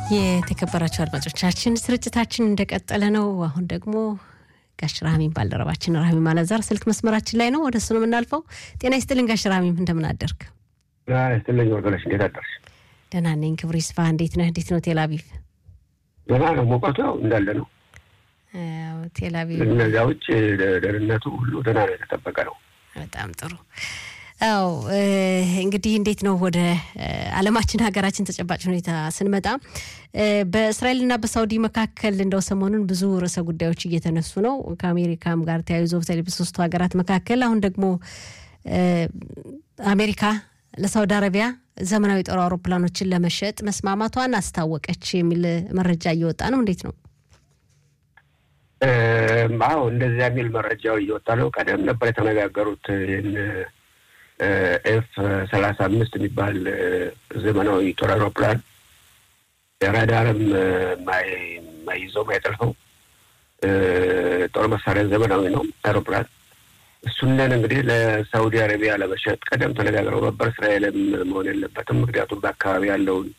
የተከበራቸው አድማጮቻችን ስርጭታችን እንደቀጠለ ነው። አሁን ደግሞ ጋሽ ራህሚን ባልደረባችን ራህሚም አላዛር ስልክ መስመራችን ላይ ነው። ወደ እሱ ነው የምናልፈው። ጤና ይስጥልን ጋሽ ራህሚም፣ እንደምን አደርግ? ይስጥልኝ ወርገለሽ፣ እንዴት አደርሽ? ደህና ነኝ። ክብሩ ይስፋ። እንዴት ነህ? እንዴት ነው ቴል አቪቭ? ደህና ነው። ሙቀቱ ያው እንዳለ ነው። ቴል አቪቭ እነዚያ ውጭ ደህንነቱ ሁሉ ደህና ነው፣ የተጠበቀ ነው። በጣም ጥሩ። አዎ እንግዲህ እንዴት ነው ወደ ዓለማችን ሀገራችን ተጨባጭ ሁኔታ ስንመጣ በእስራኤልና በሳውዲ መካከል እንደው ሰሞኑን ብዙ ርዕሰ ጉዳዮች እየተነሱ ነው። ከአሜሪካም ጋር ተያይዞ በተለይ በሶስቱ ሀገራት መካከል አሁን ደግሞ አሜሪካ ለሳውዲ አረቢያ ዘመናዊ ጦር አውሮፕላኖችን ለመሸጥ መስማማቷን አስታወቀች የሚል መረጃ እየወጣ ነው። እንዴት ነው? አዎ እንደዚያ የሚል መረጃው እየወጣ ነው። ቀደም ነበር የተነጋገሩት ይህን ኤፍ ሰላሳ አምስት የሚባል ዘመናዊ ጦር አውሮፕላን ራዳርም ማይዘው ማይጠልፈው ጦር መሳሪያ ዘመናዊ ነው አውሮፕላን። እሱንን እንግዲህ ለሳውዲ አረቢያ ለመሸጥ ቀደም ተነጋግረው ነበር። እስራኤልም መሆን የለበትም ምክንያቱም በአካባቢ ያለውን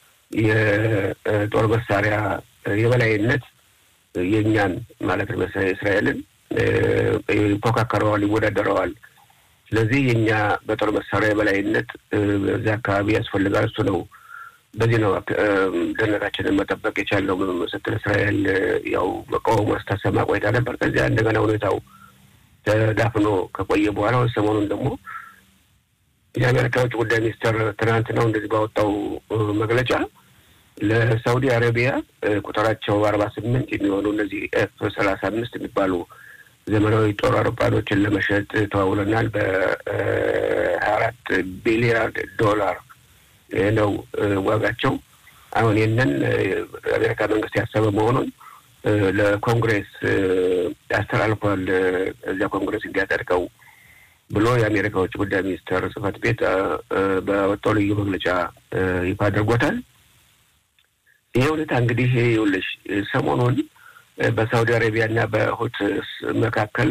የጦር መሳሪያ የበላይነት የእኛን ማለት ነው እስራኤልን ይፎካከረዋል፣ ይወዳደረዋል። ስለዚህ የእኛ በጦር መሳሪያ የበላይነት በዚህ አካባቢ ያስፈልጋል። እሱ ነው በዚህ ነው ደህንነታችንን መጠበቅ የቻለው ስትል እስራኤል ያው መቃወሙ ስታሰማ ቆይታ ነበር። ከዚያ እንደገና ሁኔታው ተዳፍኖ ከቆየ በኋላ ሰሞኑን ደግሞ የአሜሪካ ውጭ ጉዳይ ሚኒስትር ትናንት ነው እንደዚህ ባወጣው መግለጫ ለሳውዲ አረቢያ ቁጥራቸው አርባ ስምንት የሚሆኑ እነዚህ ኤፍ ሰላሳ አምስት የሚባሉ ዘመናዊ ጦር አውሮፕላኖችን ለመሸጥ ተዋውለናል። በሀያ አራት ቢሊያርድ ዶላር ነው ዋጋቸው። አሁን ይህንን የአሜሪካ መንግስት ያሰበ መሆኑን ለኮንግሬስ ያስተላልፏል። እዚያ ኮንግሬስ እንዲያጸድቀው ብሎ የአሜሪካ ውጭ ጉዳይ ሚኒስትር ጽህፈት ቤት በወጣው ልዩ መግለጫ ይፋ አድርጎታል። ይህ ሁኔታ እንግዲህ ይኸውልሽ ሰሞኑን በሳውዲ አረቢያ እና በሁት መካከል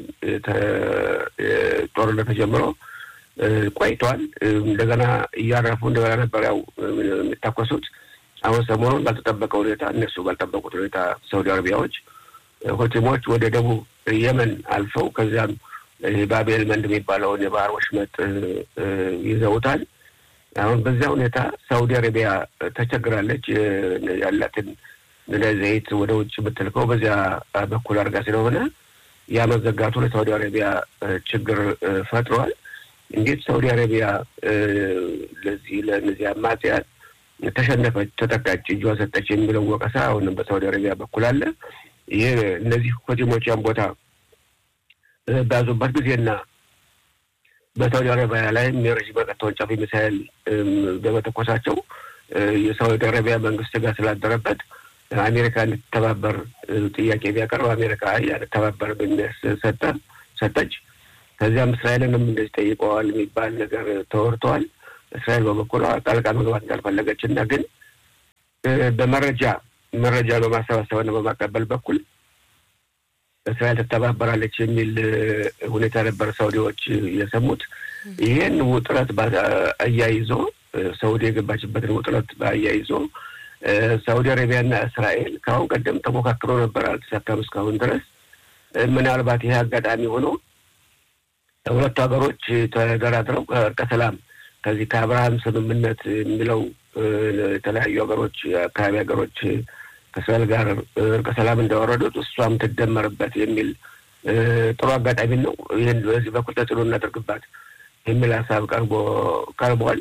ጦርነት ተጀምሮ ቆይቷል። እንደገና እያረፉ እንደገና ነበር ያው የሚታኮሱት። አሁን ሰሞኑን ባልተጠበቀ ሁኔታ እነሱ ባልጠበቁት ሁኔታ ሳውዲ አረቢያዎች ሁቲሞች ወደ ደቡብ የመን አልፈው ከዚያም ባቤል መንድ የሚባለውን የባህር ወሽመጥ ይዘውታል። አሁን በዚያ ሁኔታ ሳውዲ አረቢያ ተቸግራለች። ያላትን ዘይት ወደ ውጭ የምትልከው በዚያ በኩል አድርጋ ስለሆነ ያ መዘጋቱ ለሳውዲ አረቢያ ችግር ፈጥሯል። እንዴት ሳውዲ አረቢያ ለዚህ ለእነዚህ አማጽያን ተሸነፈች፣ ተጠቃች፣ እጇ ሰጠች የሚለው ወቀሳ አሁንም በሳውዲ አረቢያ በኩል አለ። ይህ እነዚህ ሁቲሞች ያን ቦታ በያዙበት ጊዜና በሳውዲ አረቢያ ላይም የረዥም ርቀት ተወንጫፊ ሚሳይል በመተኮሳቸው የሳውዲ አረቢያ መንግስት ጋር ስላደረበት አሜሪካ እንድትተባበር ጥያቄ ቢያቀርብ አሜሪካ ያልተባበር ሰጠ ሰጠች። ከዚያም እስራኤልንም እንደዚህ ጠይቀዋል የሚባል ነገር ተወርተዋል። እስራኤል በበኩሏ ጣልቃ መግባት እንዳልፈለገች እና ግን በመረጃ መረጃ በማሰባሰብና በማቀበል በኩል እስራኤል ትተባበራለች የሚል ሁኔታ ነበር ሳውዲዎች የሰሙት። ይህን ውጥረት አያይዞ ሳውዲ የገባችበትን ውጥረት አያይዞ ሳውዲ አረቢያና እስራኤል ከአሁን ቀደም ተሞካክሮ ነበር፣ አልተሳካም እስካሁን ድረስ። ምናልባት ይህ አጋጣሚ ሆኖ ሁለቱ ሀገሮች ተደራድረው ከእርቀ ሰላም ከዚህ ከአብርሃም ስምምነት የሚለው የተለያዩ ሀገሮች የአካባቢ ሀገሮች ከእስራኤል ጋር እርቀ ሰላም እንዳወረዱት እሷም ትደመርበት የሚል ጥሩ አጋጣሚ ነው። ይህን በዚህ በኩል ተጽዕኖ እናደርግባት የሚል ሀሳብ ቀርቦ ቀርቧል።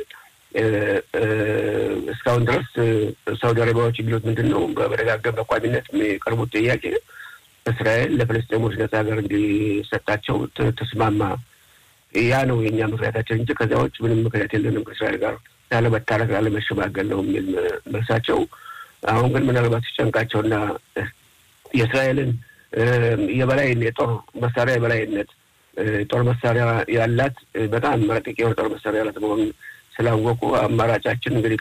እስካሁን ድረስ ሳውዲ አረቢያዎች የሚሉት ምንድን ነው? በመደጋገም በቋሚነት የሚቀርቡት ጥያቄ እስራኤል ለፍልስጤሞች ነጻ ሀገር እንዲሰጣቸው ተስማማ። ያ ነው የእኛ ምክንያታችን እንጂ ከዚያ ውጭ ምንም ምክንያት የለንም ከእስራኤል ጋር ያለመታረቅ ያለመሸማገል ነው የሚል መልሳቸው። አሁን ግን ምናልባት ሲጨንቃቸውና የእስራኤልን የበላይን የጦር መሳሪያ የበላይነት ጦር መሳሪያ ያላት በጣም ረቂቅ የሆነ ጦር መሳሪያ ያላት መሆኑን ስላወቁ አማራጫችን እንግዲህ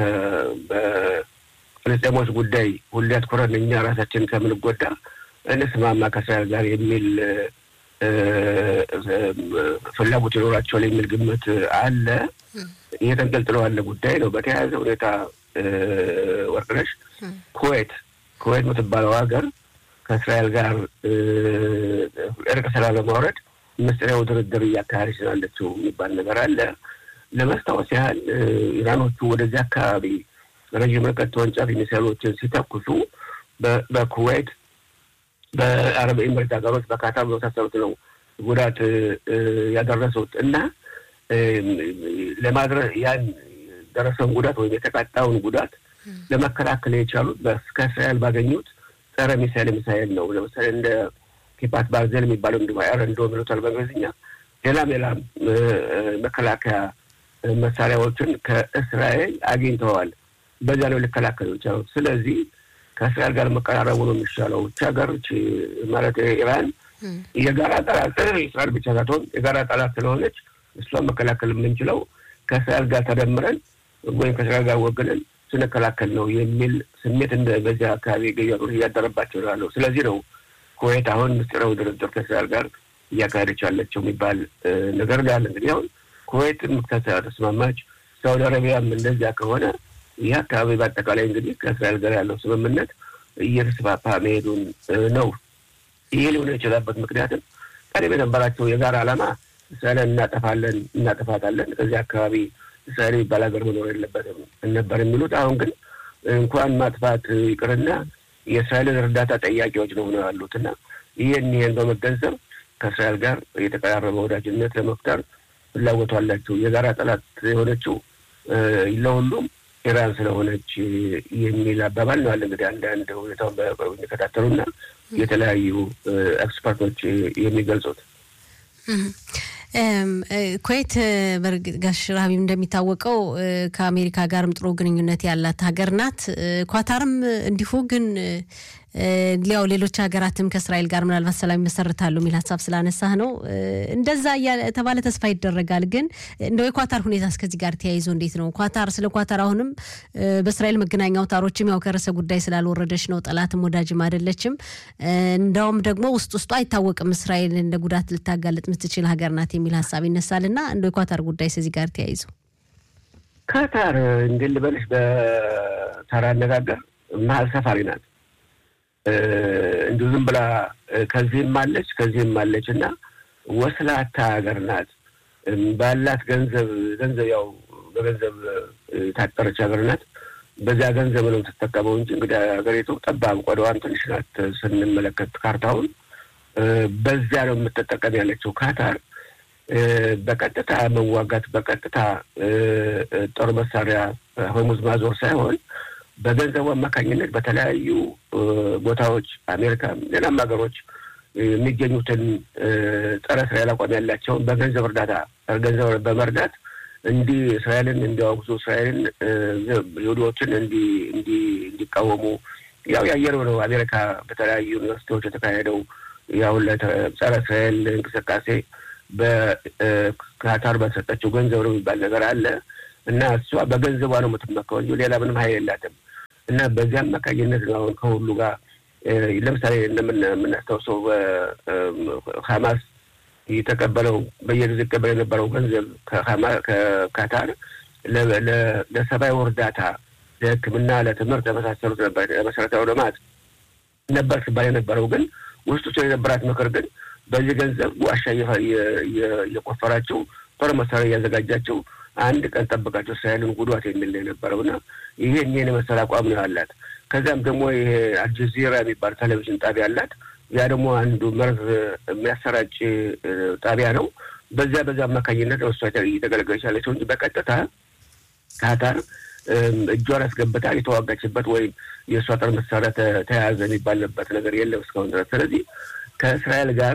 በፍልስጤሞች ጉዳይ ሁሌ አትኩረን እኛ ራሳችን ከምንጎዳ እንስማማ ከእስራኤል ጋር የሚል ፍላጎት ይኖራቸዋል የሚል ግምት አለ። ይሄ ተንጠልጥሎ ያለ ጉዳይ ነው። በተያያዘ ሁኔታ ወርቅነሽ ኩዌት ኩዌት የምትባለው ሀገር ከእስራኤል ጋር እርቅ ሰላም ለማውረድ ምስጢራዊ ድርድር እያካሄደች ስላለችው የሚባል ነገር አለ። ለመስታወስ ያህል ኢራኖቹ ወደዚህ አካባቢ ረዥም ርቀት ተወንጫፊ ሚሳይሎችን ሲተኩሱ በኩዌት በአረብ ኤምሬት ሀገሮች በካታር በመሳሰሉት ነው ጉዳት ያደረሱት እና ለማድረስ ያን ደረሰውን ጉዳት ወይም የተቃጣውን ጉዳት ለመከላከል የቻሉት ከእስራኤል ባገኙት ጸረ ሚሳይል ሚሳይል ነው። ለምሳሌ እንደ ኪፓት ባርዘል የሚባለው እንዲ እንዶ ሚሉታል በእንግሊዝኛ ሌላም ሌላም መከላከያ መሳሪያዎችን ከእስራኤል አግኝተዋል። በዚያ ነው ሊከላከሉ የቻሉት። ስለዚህ ከእስራኤል ጋር መቀራረቡ ነው የሚሻለው። እች ሀገር ማለት ኢራን የጋራ ጠላት እስራኤል ብቻ ሳትሆን የጋራ ጠላት ስለሆነች እሷን መከላከል የምንችለው ከእስራኤል ጋር ተደምረን ወይም ከእስራኤል ጋር ወግነን ስንከላከል ነው የሚል ስሜት እንደ በዚያ አካባቢ ገያጦች እያደረባቸው ያለው። ስለዚህ ነው ኩዌት አሁን ምስጢራዊ ድርድር ከእስራኤል ጋር እያካሄደች ያለችው የሚባል ነገር ያለ። እንግዲህ አሁን ኩዌት ተስማማች፣ ሳውዲ አረቢያም እንደዚያ ከሆነ ይህ አካባቢ በአጠቃላይ እንግዲህ ከእስራኤል ጋር ያለው ስምምነት እየተስፋፋ መሄዱን ነው። ይህ ሊሆነ የችላበት ምክንያትም ቀደም የነበራቸው የጋራ ዓላማ እስራኤልን እናጠፋለን እናጠፋታለን ከዚህ አካባቢ እስራኤል የሚባል ሀገር መኖር የለበትም ነበር የሚሉት። አሁን ግን እንኳን ማጥፋት ይቅርና የእስራኤልን እርዳታ ጠያቂዎች ነው ሆነው ያሉት እና ይህን ይህን በመገንዘብ ከእስራኤል ጋር የተቀራረበ ወዳጅነት ለመፍጠር ፍላጎቱ አላቸው። የጋራ ጠላት የሆነችው ለሁሉም ኢራን ስለሆነች የሚል አባባል ነው አለ። እንግዲህ አንዳንድ ሁኔታውን በቅርብ የሚከታተሉና የተለያዩ ኤክስፐርቶች የሚገልጹት ኩዌት በእርግጥ ጋሽ ራቢም እንደሚታወቀው ከአሜሪካ ጋርም ጥሩ ግንኙነት ያላት ሀገር ናት። ኳታርም እንዲሁ ግን ሊያው ሌሎች ሀገራትም ከእስራኤል ጋር ምናልባት ሰላም ይመሰርታሉ የሚል ሀሳብ ስላነሳህ ነው። እንደዛ የተባለ ተስፋ ይደረጋል። ግን እንደው የኳታር ሁኔታ እስከዚህ ጋር ተያይዞ እንዴት ነው? ኳታር ስለ ኳታር አሁንም በእስራኤል መገናኛ አውታሮችም ያው ከርዕሰ ጉዳይ ስላልወረደች ነው፣ ጠላትም ወዳጅም አይደለችም። እንዳውም ደግሞ ውስጥ ውስጡ አይታወቅም እስራኤል እንደ ጉዳት ልታጋለጥ የምትችል ሀገር ናት የሚል ሀሳብ ይነሳል። እና እንደ የኳታር ጉዳይ ከዚህ ጋር ተያይዞ ካታር እንዴት ልበልሽ፣ በተራ አነጋገር መሀል ሰፋሪ ናት። እንዲሁ ዝም ብላ ከዚህም አለች ከዚህም አለች እና ወስላታ ሀገር ናት። ባላት ገንዘብ ገንዘብ ያው በገንዘብ የታጠረች ሀገር ናት። በዚያ ገንዘብ ነው የምትጠቀመው እንጂ እንግዲህ ሀገሪቱ ጠባብ ቆዳዋን ትንሽ ናት ስንመለከት ካርታውን በዚያ ነው የምትጠቀም ያለችው። ካታር በቀጥታ መዋጋት በቀጥታ ጦር መሳሪያ ሆርሙዝ ማዞር ሳይሆን በገንዘቡ አማካኝነት በተለያዩ ቦታዎች አሜሪካም ሌላም ሀገሮች የሚገኙትን ጸረ እስራኤል አቋም ያላቸውን በገንዘብ እርዳታ ገንዘብ በመርዳት እንዲህ እስራኤልን እንዲያወግዙ እስራኤልን ይሁዲዎችን እንዲቃወሙ ያው ያየነው ነው። አሜሪካ በተለያዩ ዩኒቨርሲቲዎች የተካሄደው ያው ጸረ እስራኤል እንቅስቃሴ በካታር በሰጠችው ገንዘብ ነው የሚባል ነገር አለ እና እሷ በገንዘቧ ነው የምትመካው እንጂ ሌላ ምንም ሀይል የላትም። እና በዚህ አማካኝነት ነው አሁን ከሁሉ ጋር ለምሳሌ እንደምናስታውሰው ሀማስ የተቀበለው በየጊዜ ይቀበል የነበረው ገንዘብ ከካታር ለሰብአዊ እርዳታ፣ ለሕክምና፣ ለትምህርት ለመሳሰሉት ነበር ለመሰረታዊ ልማት ነበር ሲባል የነበረው ግን ውስጡ የነበራት ምክር ግን በዚህ ገንዘብ ዋሻ እየቆፈራቸው ጦር መሳሪያ እያዘጋጃቸው አንድ ቀን ጠብቃቸው እስራኤልን ጉዷት የሚል ነው የነበረው እና ይሄን ይህን የመሰል አቋም ነው ያላት። ከዚያም ደግሞ ይሄ አልጀዚራ የሚባል ቴሌቪዥን ጣቢያ አላት። ያ ደግሞ አንዱ መርዝ የሚያሰራጭ ጣቢያ ነው። በዚያ በዚያ አማካኝነት ነው እሷ እየተገለገለች ያለችው እንጂ በቀጥታ ካታር እጇን አስገብታ የተዋጋችበት ወይም የእሷ ጦር መሳሪያ ተያያዘ የሚባልበት ነገር የለም እስካሁን ድረስ። ስለዚህ ከእስራኤል ጋር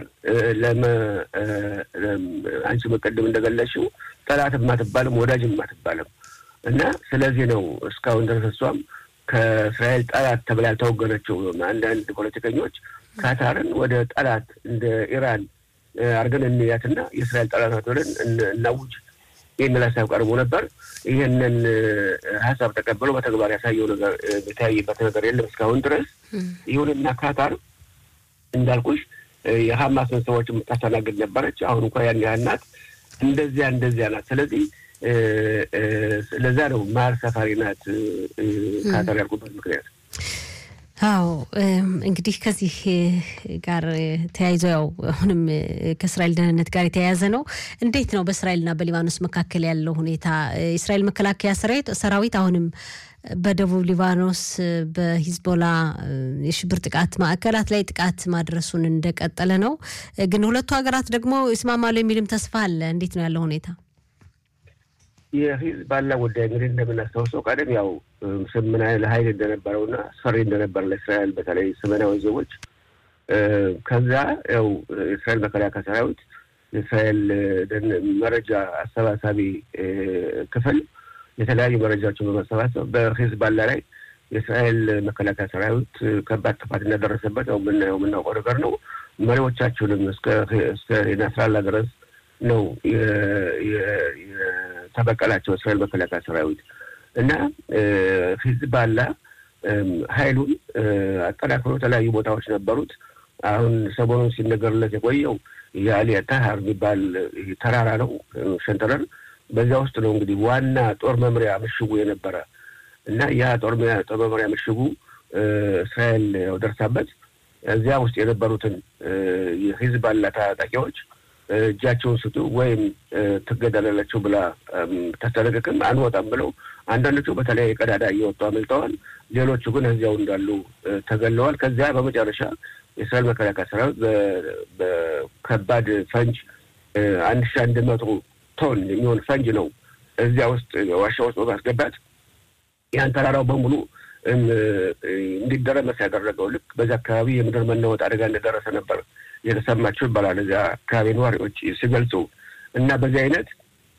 አንቺ መቀደም እንደገለሽው ጠላትም አትባልም ወዳጅም አትባልም እና ስለዚህ ነው እስካሁን ድረስ እሷም ከእስራኤል ጠላት ተብላ ያልተወገነችው። አንዳንድ ፖለቲከኞች ካታርን ወደ ጠላት እንደ ኢራን አድርገን እንያትና የእስራኤል ጠላት ናት ብለን እናውጅ የሚል ሀሳብ ቀርቦ ነበር። ይህንን ሀሳብ ተቀብለው በተግባር ያሳየው ነገር የተያየበት ነገር የለም እስካሁን ድረስ። ይሁንና ካታር እንዳልኩሽ የሀማስን ሰዎች የምታስተናግድ ነበረች። አሁን እንኳ ያን ያህል ናት። እንደዚያ እንደዚያ ናት። ስለዚህ ለዛ ነው መሀል ሰፋሪ ናት ካታር ያልኩበት ምክንያት። አዎ እንግዲህ ከዚህ ጋር ተያይዞ ያው አሁንም ከእስራኤል ደህንነት ጋር የተያያዘ ነው። እንዴት ነው በእስራኤልና በሊባኖስ መካከል ያለው ሁኔታ? የእስራኤል መከላከያ ሰራዊት አሁንም በደቡብ ሊባኖስ በሂዝቦላ የሽብር ጥቃት ማዕከላት ላይ ጥቃት ማድረሱን እንደቀጠለ ነው። ግን ሁለቱ ሀገራት ደግሞ ይስማማሉ የሚልም ተስፋ አለ። እንዴት ነው ያለው ሁኔታ? የሂዝቦላ ጉዳይ እንግዲህ እንደምናስታውሰው ቀደም ያው ምን ያህል ኃይል እንደነበረውና አስፈሪ እንደነበረ ለእስራኤል በተለይ ሰሜናዊ ዜጎች ከዛ ያው የእስራኤል መከላከያ ሰራዊት የእስራኤል መረጃ አሰባሳቢ ክፍል የተለያዩ መረጃዎችን በመሰባሰብ በሂዝቦላ ላይ የእስራኤል መከላከያ ሰራዊት ከባድ ጥፋት እንዳደረሰበት ያው የምናየው የምናውቀው ነገር ነው። መሪዎቻችሁንም እስከ ናስራላ ድረስ ነው የተበቀላቸው እስራኤል መከላከያ ሰራዊት እና ሂዝቦላ ኃይሉን አጠናክሮ የተለያዩ ቦታዎች ነበሩት። አሁን ሰሞኑን ሲነገርለት የቆየው የአሊያ ታሃር የሚባል ተራራ ነው ሸንተረር በዚያ ውስጥ ነው እንግዲህ ዋና ጦር መምሪያ ምሽጉ የነበረ እና ያ ጦር መምሪያ ምሽጉ እስራኤል ያው ደርሳበት እዚያ ውስጥ የነበሩትን የሂዝቦላ ታጣቂዎች እጃቸውን ስጡ ወይም ትገደላላችሁ ብላ ታስጠነቅቅም አንወጣም ብለው አንዳንዶቹ በተለያየ ቀዳዳ እየወጡ አመልጠዋል። ሌሎቹ ግን እዚያው እንዳሉ ተገለዋል። ከዚያ በመጨረሻ የእስራኤል መከላከያ ሰራዊት በከባድ ፈንጅ አንድ ሺ አንድ መቶ ቶን የሚሆን ፈንጅ ነው እዚያ ውስጥ ዋሻ ውስጥ በማስገባት ያን ተራራው በሙሉ እንዲደረመስ ያደረገው ልክ በዚህ አካባቢ የምድር መናወጥ አደጋ እንደደረሰ ነበር የተሰማቸው ይባላል እዚያ አካባቢ ነዋሪዎች ሲገልጹ እና በዚህ አይነት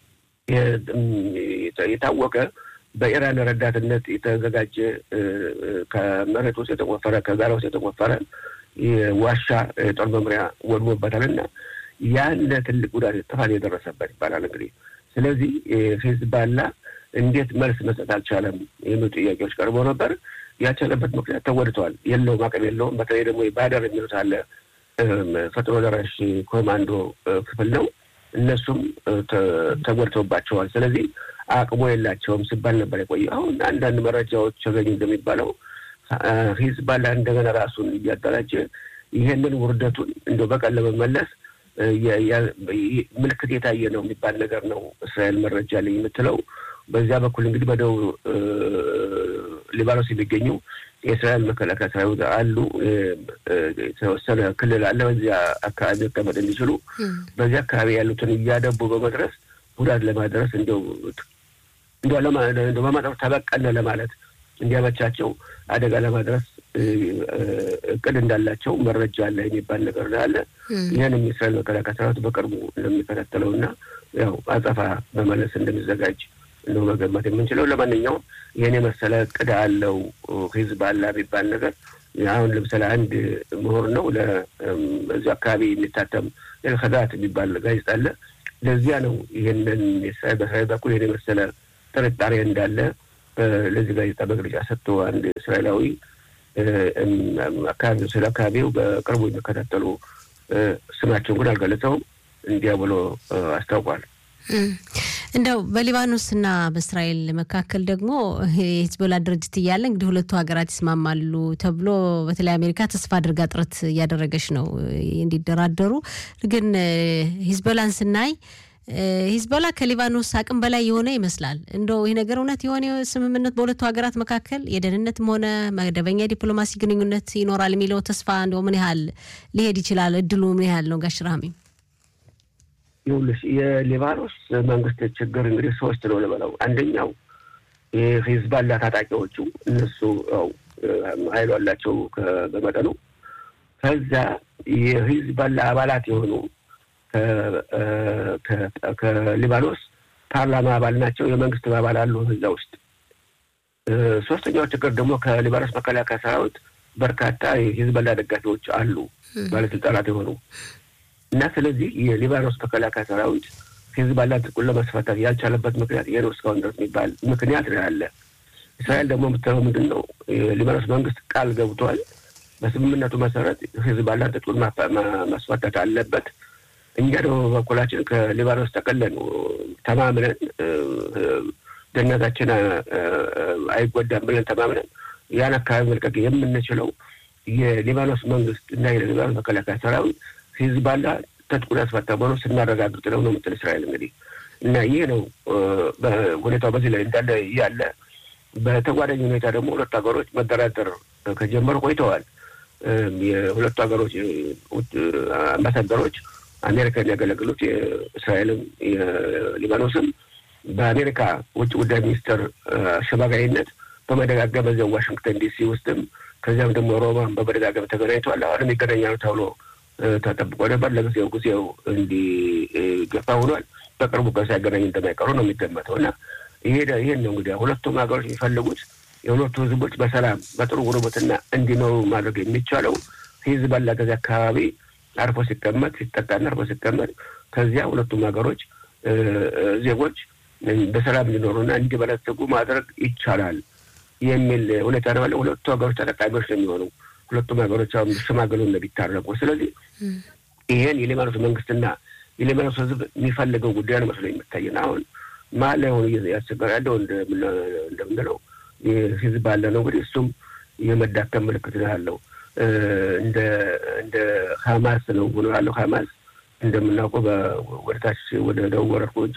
የታወቀ በኢራን ረዳትነት የተዘጋጀ ከመሬት ውስጥ የተቆፈረ ከጋራ ውስጥ የተቆፈረ ዋሻ የጦር መምሪያ ወድሞበታል እና ያን ትልቅ ጉዳት ጥፋት የደረሰበት ይባላል እንግዲህ። ስለዚህ ሂዝቦላ እንዴት መልስ መስጠት አልቻለም የሚሉ ጥያቄዎች ቀርበው ነበር። ያልቻለበት ምክንያት ተጎድተዋል፣ የለውም፣ አቅም የለውም። በተለይ ደግሞ ባደር የሚሉት አለ ፈጥኖ ደራሽ ኮማንዶ ክፍል ነው። እነሱም ተጎድተውባቸዋል። ስለዚህ አቅሞ የላቸውም ሲባል ነበር የቆየ። አሁን አንዳንድ መረጃዎች ተገኙ እንደሚባለው ሂዝቦላ እንደገና ራሱን እያደራጀ ይሄንን ውርደቱን እንደ በቀን ለመመለስ ምልክት የታየ ነው የሚባል ነገር ነው እስራኤል መረጃ ላይ የምትለው። በዚያ በኩል እንግዲህ በደቡብ ሊባኖስ የሚገኙ የእስራኤል መከላከያ ሰራዊት አሉ። የተወሰነ ክልል አለ። በዚያ አካባቢ መቀመጥ እንዲችሉ በዚያ አካባቢ ያሉትን እያደቡ በመድረስ ጉዳት ለማድረስ እንዲያው እንዲያው በማጠፍ ተበቀነ ለማለት እንዲያመቻቸው አደጋ ለማድረስ እቅድ እንዳላቸው መረጃ አለ የሚባል ነገር አለ። ይህንም የእስራኤል መከላከያ ሰራዊት በቅርቡ እንደሚከታተለው እና ያው አጸፋ በመለስ እንደሚዘጋጅ ነው መገመት የምንችለው። ለማንኛውም ይህን የመሰለ እቅድ አለው ሂዝቦላ የሚባል ነገር አሁን ለምሳሌ አንድ ምሁር ነው ለዚህ አካባቢ የሚታተም ኤልከዳት የሚባል ጋዜጣ አለ። ለዚያ ነው ይህንን በእስራኤል በኩል ይህን የመሰለ ጥርጣሬ እንዳለ ለዚህ ጋዜጣ መግለጫ ሰጥቶ አንድ እስራኤላዊ አካባቢ ስለ አካባቢው በቅርቡ የሚከታተሉ ስማቸውን ግን አልገለጸውም እንዲያ ብሎ አስታውቋል። እንደው በሊባኖስና በእስራኤል መካከል ደግሞ የሂዝቦላ ድርጅት እያለ እንግዲህ ሁለቱ ሀገራት ይስማማሉ ተብሎ በተለይ አሜሪካ ተስፋ አድርጋ ጥረት እያደረገች ነው እንዲደራደሩ። ግን ሂዝቦላን ስናይ ሂዝቦላ ከሊባኖስ አቅም በላይ የሆነ ይመስላል። እንደው ይህ ነገር እውነት የሆነ ስምምነት በሁለቱ ሀገራት መካከል የደህንነትም ሆነ መደበኛ ዲፕሎማሲ ግንኙነት ይኖራል የሚለው ተስፋ እንደው ምን ያህል ሊሄድ ይችላል? እድሉ ምን ያህል ነው? ጋሽ ራሚ ይኸውልሽ የሊባኖስ መንግስት ችግር እንግዲህ ሶስት ነው ልበለው። አንደኛው የሂዝቦላ ታጣቂዎቹ እነሱ ያው ኃይሉ አላቸው በመጠኑ። ከዛ የሂዝቦላ አባላት የሆኑ ከሊባኖስ ፓርላማ አባል ናቸው፣ የመንግስት አባል አሉ እዛ ውስጥ። ሶስተኛው ችግር ደግሞ ከሊባኖስ መከላከያ ሰራዊት በርካታ የሂዝቦላ ደጋፊዎች አሉ፣ ባለስልጣናት የሆኑ እና ስለዚህ የሊባኖስ መከላከያ ሰራዊት ሂዝቦላ ትጥቁን ለማስፈታት ያልቻለበት ምክንያት ይሄ ነው እስካሁን ድረስ የሚባል ምክንያት ነው ያለ። እስራኤል ደግሞ የምትለው ምንድን ነው? የሊባኖስ መንግስት ቃል ገብቷል። በስምምነቱ መሰረት ሂዝቦላ ትጥቁን ማስፈታት አለበት እኛ ደግሞ በበኩላችን ከሊባኖስ ጠቅለን ተማምነን ደህንነታችን አይጎዳም ብለን ተማምነን ያን አካባቢ መልቀቅ የምንችለው የሊባኖስ መንግስት እና የሊባኖስ መከላከያ ሰራዊት ሂዝባላ ትጥቁን ያስፈታ መሆኑ ስናረጋግጥ ነው ነው የምትል እስራኤል እንግዲህ እና ይህ ነው ሁኔታው በዚህ ላይ እንዳለ ያለ በተጓዳኝ ሁኔታ ደግሞ ሁለቱ ሀገሮች መደራደር ከጀመሩ ቆይተዋል። የሁለቱ ሀገሮች አምባሳደሮች አሜሪካን ያገለግሉት የእስራኤልም የሊባኖስም በአሜሪካ ውጭ ጉዳይ ሚኒስትር አሸማጋይነት በመደጋገም በዚያው ዋሽንግተን ዲሲ ውስጥም ከዚያም ደግሞ ሮማን በመደጋገም ተገናኝተዋል። አሁንም ይገናኛሉ ተብሎ ተጠብቆ ነበር። ለጊዜው ጊዜው እንዲገፋ ሆኗል። በቅርቡ ጋር ሳይገናኝ እንደማይቀሩ ነው የሚገመተው እና ይሄን ነው እንግዲህ ሁለቱም ሀገሮች የሚፈልጉት የሁለቱ ህዝቦች በሰላም በጥሩ ጉርብትና እንዲኖሩ ማድረግ የሚቻለው ሂዝቦላ ከዚያ አካባቢ አርፎ ሲቀመጥ ሲጠቃና አርፎ ሲቀመጥ ከዚያ ሁለቱም ሀገሮች ዜጎች በሰላም እንዲኖሩና እንዲበለጽጉ ማድረግ ይቻላል የሚል ሁኔታ ነው ያለው። ሁለቱ ሀገሮች ተጠቃሚዎች ነው የሚሆኑ ሁለቱም ሀገሮች አሁን ሽማግሉ ቢታረቁ። ስለዚህ ይሄን የሊባኖስ መንግስትና የሊባኖስ ህዝብ የሚፈልገው ጉዳይ ነው መስሎ የሚታየን አሁን መሀል ላይ ሆኖ ያስቸገር ያለው እንደምንለው ህዝብ አለ ነው እንግዲህ እሱም የመዳከም ምልክት ነው ያለው። እንደ እንደ ሀማስ ነው ሆኖ ያለው። ሀማስ እንደምናውቀው ወደታች ወደ ደቡብ ወረርኮች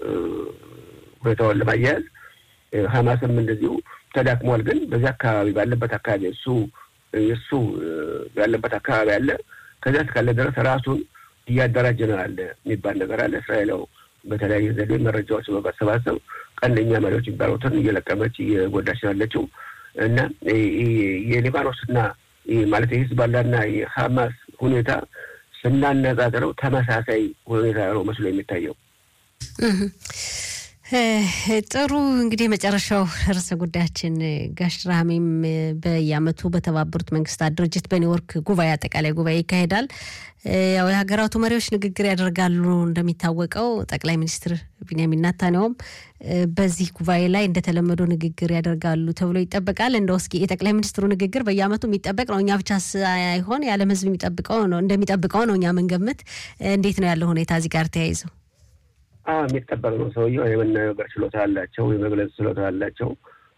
ሁኔታውን ለማያያዝ ሀማስም እንደዚሁ ተዳክሟል። ግን በዚህ አካባቢ ባለበት አካባቢ እሱ እሱ ያለበት አካባቢ አለ። ከዚያ እስካለ ድረስ ራሱን እያደራጀ ነው ያለ የሚባል ነገር አለ። እስራኤላው በተለያየ ዘዴ መረጃዎች በማሰባሰብ ቀንደኛ መሪዎች የሚባሉትን እየለቀመች እየጎዳች ያለችው እና የሊባኖስና ማለት የሂዝቦላና የሀማስ ሁኔታ ስናነጻጽረው ተመሳሳይ ሁኔታ ነው መስሎ የሚታየው። ጥሩ እንግዲህ የመጨረሻው ርዕሰ ጉዳያችን ጋሽ ራህሜም በየዓመቱ በተባበሩት መንግስታት ድርጅት በኒውዮርክ ጉባኤ አጠቃላይ ጉባኤ ይካሄዳል። ያው የሀገራቱ መሪዎች ንግግር ያደርጋሉ። እንደሚታወቀው ጠቅላይ ሚኒስትር ቢንያሚን ናታንያሁም በዚህ ጉባኤ ላይ እንደተለመደው ንግግር ያደርጋሉ ተብሎ ይጠበቃል። እንደው እስኪ የጠቅላይ ሚኒስትሩ ንግግር በየዓመቱ የሚጠበቅ ነው። እኛ ብቻ ሳይሆን የዓለም ሕዝብ የሚጠብቀው ነው እንደሚጠብቀው ነው እኛ ምንገምት። እንዴት ነው ያለው ሁኔታ እዚህ ጋር ተያይዘው? አዎ የሚጠበቅ ነው። ሰውየው የመናገር ችሎታ አላቸው፣ የመግለጽ ችሎታ አላቸው።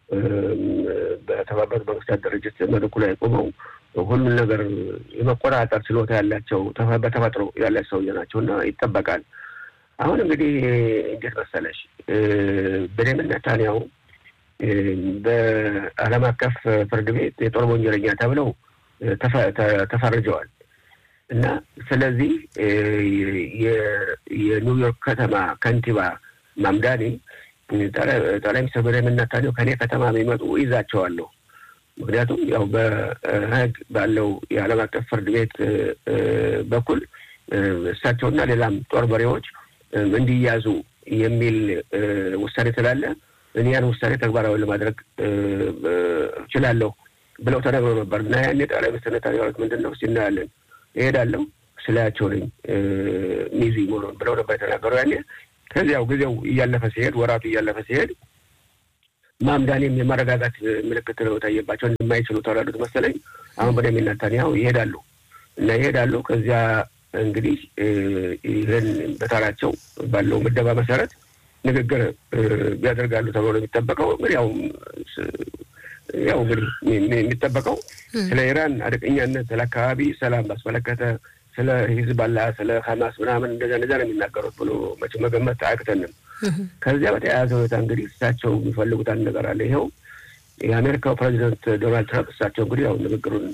በተባበሩት መንግስታት ድርጅት መድረኩ ላይ ቆመው ሁሉን ነገር የመቆጣጠር ችሎታ ያላቸው በተፈጥሮ ያላቸው ሰውዬ ናቸው እና ይጠበቃል። አሁን እንግዲህ እንዴት መሰለሽ ቤንያሚን ኔታንያሁ በዓለም አቀፍ ፍርድ ቤት የጦር ወንጀለኛ ተብለው ተፈርጀዋል እና ስለዚህ የኒውዮርክ ከተማ ከንቲባ ማምዳኒ ጠቅላይ ሚኒስትር ቤንያሚን ኔታንያሁ ከኔ ከተማ የሚመጡ ይዛቸዋለሁ። ምክንያቱም ያው በህግ ባለው የዓለም አቀፍ ፍርድ ቤት በኩል እሳቸውና ሌላም ጦር መሪዎች እንዲያዙ የሚል ውሳኔ ስላለ እኔ ያን ውሳኔ ተግባራዊ ለማድረግ እችላለሁ ብለው ተነግረው ነበር እና ያኔ ጠቅላይ ሚኒስትር ኔታንያሁ ምንድን ነው ሲናያለን እሄዳለሁ ስላያቸው ነኝ ሚዚ መሆኑን ብለው ነበር የተናገሩ ያኔ። ከዚያው ጊዜው እያለፈ ሲሄድ ወራቱ እያለፈ ሲሄድ ማምዳኔም የማረጋጋት ምልክት ነው የታየባቸው እንደማይችሉ ተረዱት መሰለኝ። አሁን ቤንያሚን ኔታንያሁ ይሄዳሉ እና ይሄዳሉ። ከዚያ እንግዲህ ይህን በተራቸው ባለው ምደባ መሰረት ንግግር ያደርጋሉ ተብሎ የሚጠበቀው እንግዲህ ያው ያው እንግዲህ የሚጠበቀው ስለ ኢራን አደገኛነት፣ ስለ አካባቢ ሰላም ባስመለከተ ስለ ሂዝባላ፣ ስለ ሀማስ ምናምን እንደዚያ እንደዚያ ነው የሚናገሩት ብሎ መቼ መገመት አያቅተንም። ከዚያ በተያያዘ ሁኔታ እንግዲህ እሳቸው የሚፈልጉት አንድ ነገር አለ። ይኸው የአሜሪካው ፕሬዚደንት ዶናልድ ትራምፕ እሳቸው እንግዲህ ያው ንግግሩን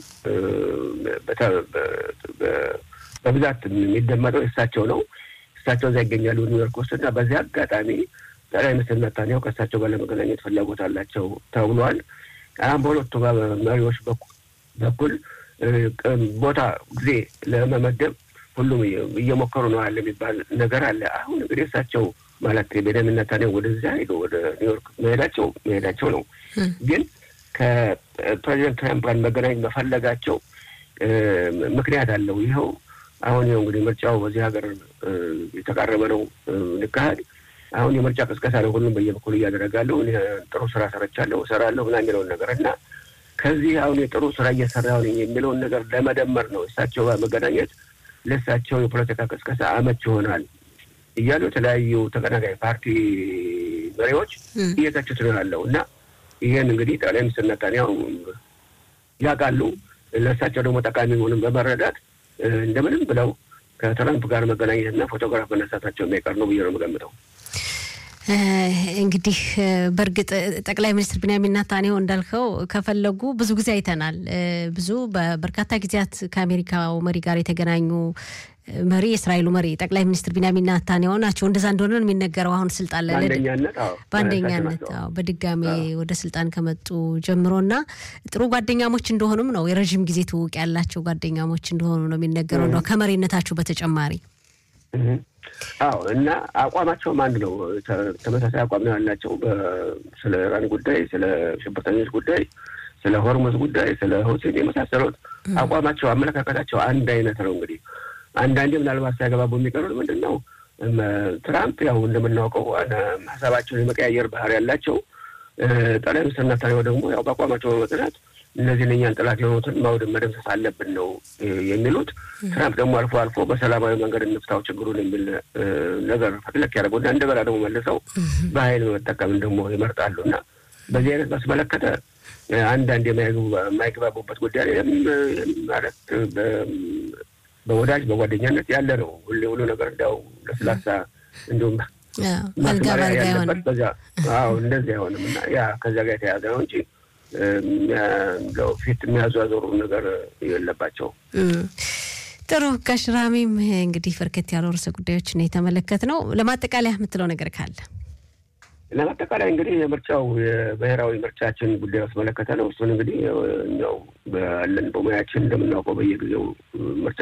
በብዛት የሚደመጠው እሳቸው ነው። እሳቸው እዚያ ይገኛሉ ኒውዮርክ ውስጥ እና በዚህ አጋጣሚ ጠቅላይ ሚኒስትር ኔታንያሁ ከእሳቸው ጋር ለመገናኘት ፍላጎት አላቸው ተብሏል። አሁን በሁለቱ መሪዎች በኩል ቦታ ጊዜ ለመመደብ ሁሉም እየሞከሩ ነው ያለ የሚባል ነገር አለ። አሁን እንግዲህ እሳቸው ማለት ቤንያሚን ኔታንያሁ ወደዚያ ሄዶ ወደ ኒውዮርክ መሄዳቸው መሄዳቸው ነው። ግን ከፕሬዚደንት ትራምፕ ጋር መገናኘት መፈለጋቸው ምክንያት አለው። ይኸው አሁን ይኸው እንግዲህ ምርጫው በዚህ ሀገር የተቃረበ ነው ልካሄድ አሁን የምርጫ ቅስቀሳ ነው ሁሉም በየበኩሉ እያደረጋለሁ ጥሩ ስራ ሰርቻለሁ እሰራለሁ ምናምን የሚለውን ነገር እና ከዚህ አሁን የጥሩ ስራ እየሰራ ነኝ የሚለውን ነገር ለመደመር ነው እሳቸው ጋር መገናኘት ለእሳቸው የፖለቲካ ቅስቀሳ አመች ይሆናል እያሉ የተለያዩ ተቀናቃኝ ፓርቲ መሪዎች እየተቹት ነው ያለው እና ይህን እንግዲህ ጠቅላይ ሚኒስትር ነታንያሁ ያውቃሉ። ለእሳቸው ደግሞ ጠቃሚ መሆኑን በመረዳት እንደምንም ብለው ከትራምፕ ጋር መገናኘትና ፎቶግራፍ መነሳታቸው የማይቀር ነው ብዬ ነው የምገምተው። እንግዲህ በእርግጥ ጠቅላይ ሚኒስትር ቢንያሚን ናታንያሁ እንዳልከው ከፈለጉ ብዙ ጊዜ አይተናል። ብዙ በበርካታ ጊዜያት ከአሜሪካው መሪ ጋር የተገናኙ መሪ የእስራኤሉ መሪ ጠቅላይ ሚኒስትር ቢንያሚን ናታንያሁ ናቸው። እንደዛ እንደሆነ ነው የሚነገረው። አሁን ስልጣን ላይ በአንደኛነት በድጋሜ ወደ ስልጣን ከመጡ ጀምሮ እና ጥሩ ጓደኛሞች እንደሆኑም ነው የረዥም ጊዜ ትውውቅ ያላቸው ጓደኛሞች እንደሆኑ ነው የሚነገረው ነው ከመሪነታቸው በተጨማሪ አዎ እና አቋማቸውም አንድ ነው። ተመሳሳይ አቋም ነው ያላቸው ስለ ኢራን ጉዳይ፣ ስለ ሽብርተኞች ጉዳይ፣ ስለ ሆርሙዝ ጉዳይ፣ ስለ ሁሴን የመሳሰሉት አቋማቸው፣ አመለካከታቸው አንድ አይነት ነው። እንግዲህ አንዳንዴ ምናልባት ሲያገባቡ የሚቀሩት ምንድን ነው ትራምፕ ያው እንደምናውቀው ሀሳባቸውን የመቀያየር ባህር ያላቸው፣ ጠቅላይ ሚኒስትር ናታንያሁ ደግሞ ያው በአቋማቸው በመጽናት እነዚህን እኛን ጠላት የሆኑትን ማውደም መደምሰስ አለብን ነው የሚሉት። ትራምፕ ደግሞ አልፎ አልፎ በሰላማዊ መንገድ እንፍታው ችግሩን የሚል ነገር ፈትለክ ያደረጉና እንደገና ደግሞ መልሰው በኃይል መጠቀምን ደግሞ ይመርጣሉ እና በዚህ አይነት ባስመለከተ አንዳንድ የማይግባቡበት ጉዳይ ማለት በወዳጅ በጓደኛነት ያለ ነው። ሁሌ ሁሉ ነገር እንዲያው ለስላሳ እንዲሁም ማስማሪያ ያለበት በዚያ እንደዚህ አይሆንም እና ያ ከዚያ ጋር የተያዘ ነው እንጂ ፊት የሚያዟዞሩ ነገር የለባቸው። ጥሩ ጋሽራሚም እንግዲህ በርከት ያሉ ርዕሰ ጉዳዮችን የተመለከት ነው። ለማጠቃለያ የምትለው ነገር ካለ? ለማጠቃለያ እንግዲህ የምርጫው የብሔራዊ ምርጫችን ጉዳይ ያስመለከተ ነው። እሱን እንግዲህ ያው ባለን በሙያችን እንደምናውቀው በየጊዜው ምርጫ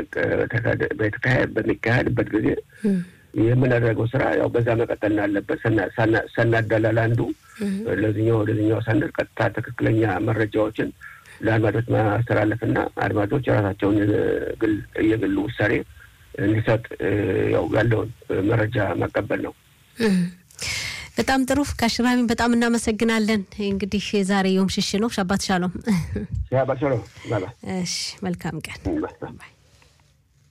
በሚካሄድበት ጊዜ የምናደርገው ስራ ያው በዛ መቀጠል አለበት። ሰናዳላል አንዱ ለዚኛው ወደዚኛው ሳንል ቀጥታ ትክክለኛ መረጃዎችን ለአድማጮች ማስተላለፍና አድማጮች የራሳቸውን ግል የግል ውሳኔ እንዲሰጥ ያው ያለውን መረጃ ማቀበል ነው። በጣም ጥሩ ካሽራሚን በጣም እናመሰግናለን። እንግዲህ ዛሬ የውም ሽሽ ነው። ሻባት ሻሎም። ሻባት ሻሎም። እሺ፣ መልካም ቀን።